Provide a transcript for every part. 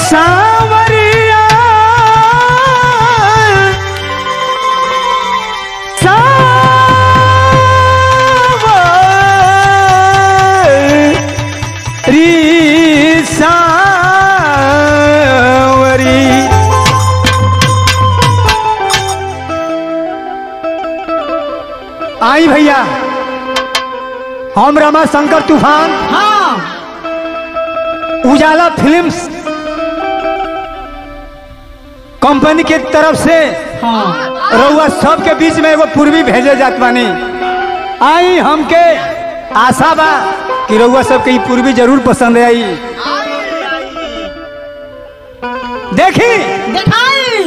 सावरिया सावरी सावरी आई भैया हम रमा शंकर तूफान हाँ उजाला फिल्म्स कंपनी के तरफ से हाँ रउआ सबके बीच में एगो पूर्वी भेजे जात बानी आई हमके आशा बा कि रउआ सबके ई पूर्वी जरूर पसंद आई देखी दिखाई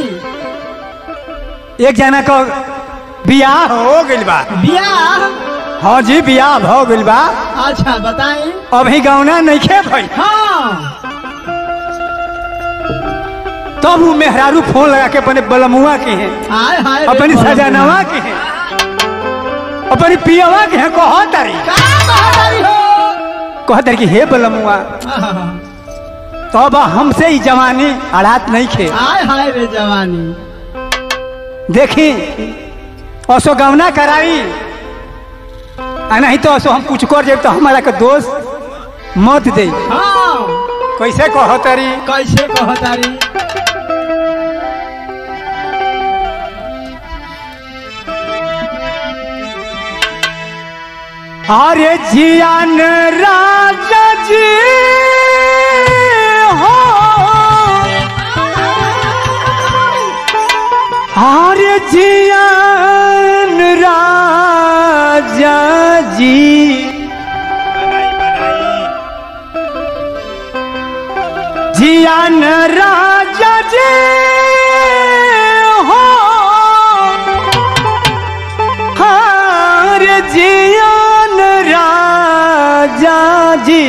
एक जना का बियाह हो गइल बा बियाह हाँ जी बियाह हो गइल बा अच्छा बताई अभी गौना नहीं खे भाई हाँ तब वो मेहरारू फोन लगा के अपने बलमुआ के हैं हाय हाय रे अपनी बोलो सजनवा बोलो। के हैं अपनी पियवा के हैं कह तारी का कहतारी हो कह तारी कि हे बलमुआ हाँ, तब हमसे ही जवानी अड़ात नहीं खे हाय हाय रे जवानी देखी असो गवना कराई आ नहीं तो असो हम कुछ कर जाए तो हमारा के दोस्त मत दे हाँ कैसे कह तारी कैसे कहतारी अरे जियान राजा जी हो अरे जियान राजा जी जियान राजा जी हो हार जियान राजा जी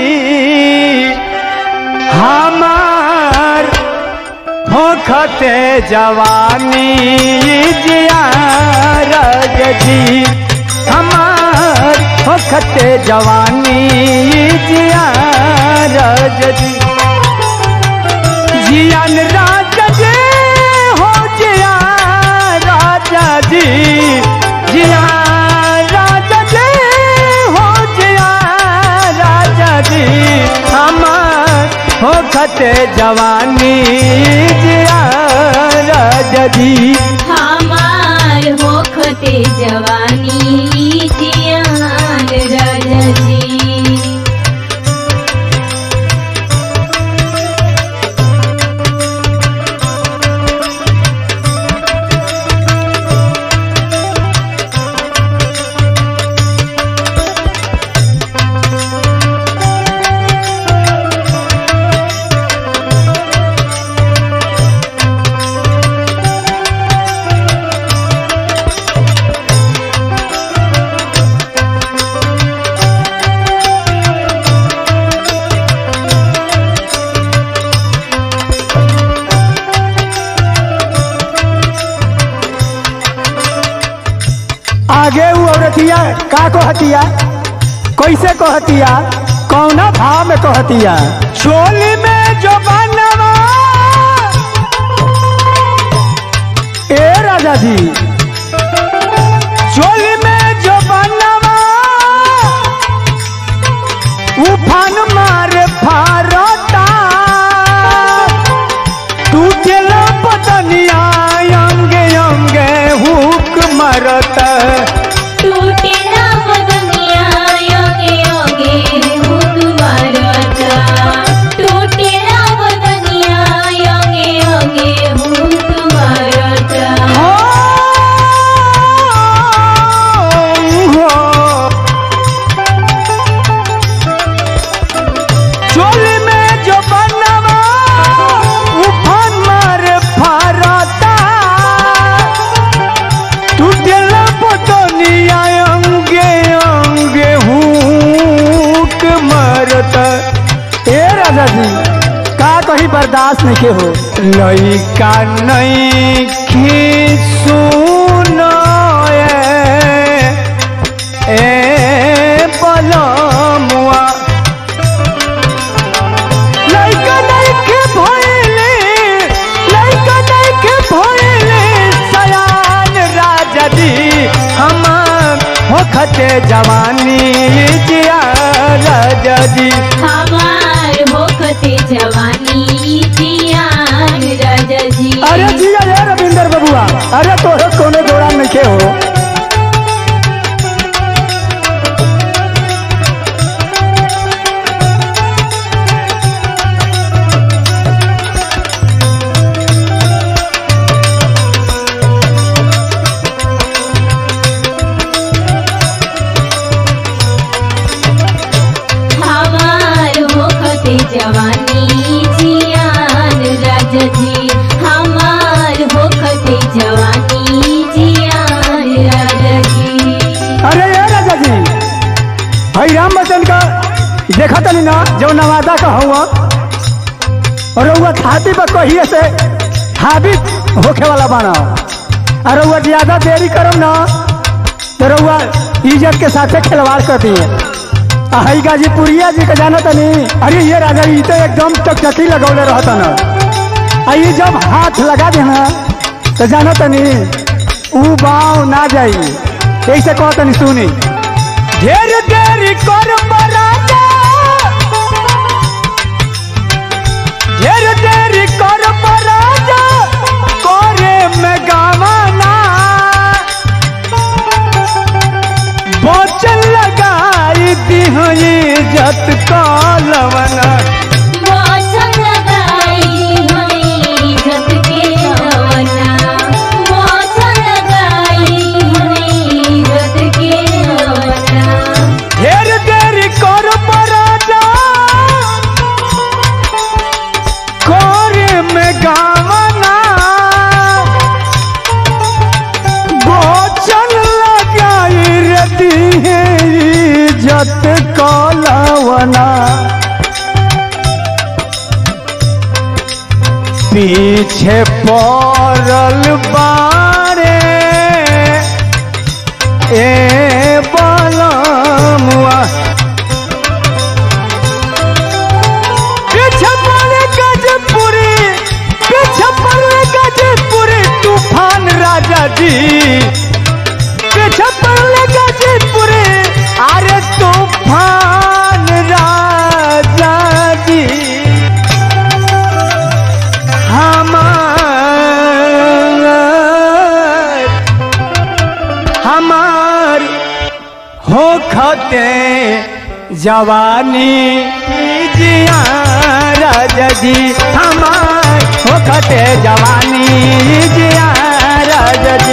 हमार होखते जवानी जिया राजा जी हमार होखते जवानी जिया राजा जी जियान राजा जी हो जिया राजा जी जिया राजा जी हो जिया राजा जी हमार हो खते जवानी जिया राजा जी हमार होखते जवानी जियान राजा जी आगे वो औरतिया का कहतिया कैसे कहतिया कौना भाव में कहतिया चोली में जो बनवा ए राजा जी चोली में जो बनवा उफान मार फारता टूटेला पतनिया अंगे अंगे हुक मरता टूटे ना बदनिया योगे योगे हुक मारता टूटे ना बदनिया योगे योगे हुक मारता चोली में जो बनवा उफान मार फारता टूटेला पतनिया अंगे अंगे हुक मरता ए राजा जी का कहीं बर्दाश्त नहीं के हो लइका नहीं सुनो ए बलमुआ लइका नइखे भइले होखते जवानी जिया राजा जी हमार होखते जवानी जियान राजा जी अरे जिया रे रविंदर बबुआ अरे तोरे कोने जोड़ा नहीं हो हमार होखते जवानी जियान राजा जी हमार होखते जवानी जियान राजा जी अरे ये राजा जी भाई राम बच्चन का देखा तनी ना जो नवादा का हुआ और वो छाती पर कहिए से हाबित होखे वाला बना और वो ज्यादा देरी करम ना तो रउआ इज्जत के साथे खिलवाड़ कर दिए हई गाजीपुरिया जी का जाना तनी अरे ये राजा जी तो एकदम चकचकी लगौले रहता ना आ ये जब हाथ लगा देना तो जाना तनी ऊ बाव ना जाई ऐसे कहो तनी सुनी ढेर देरी कर राजा ढेर देरी कर राजा करे में गावाना बोचल लगाई दी इज्जत कलवना मौसम लगाई हमें इज्जत के रवना मौसम लगाई हमें इज्जत के रवना ढेर देरी कर राजा करे में गावना बोचल लगाई रती है इज्जत कलवना पीछे पड़ल बारे ए बलमुआ पीछे पड़े गजपुरी पीछे पड़े गजपुरी तूफान राजा जी पीछे पड़े गजपुरी अरे तूफान राजा जी हमार हमार हो खते जवानी जिया राजा जी हमार हो खते जवानी जिया राजा जी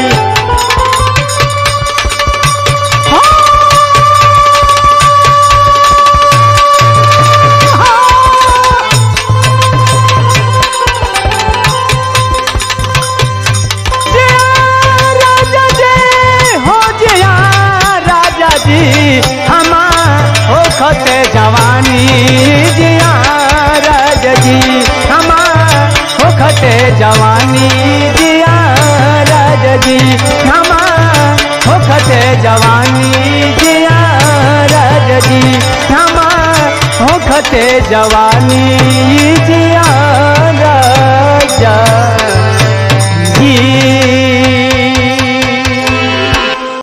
राजा जी हो जिया राजा जी हमार हो खते जवानी जिया राजा जी हमार हो खते जवानी जिया राजा जी हमार हो खते जवानी जिया राजा जी हमार हो खते जवानी जिया राजा जी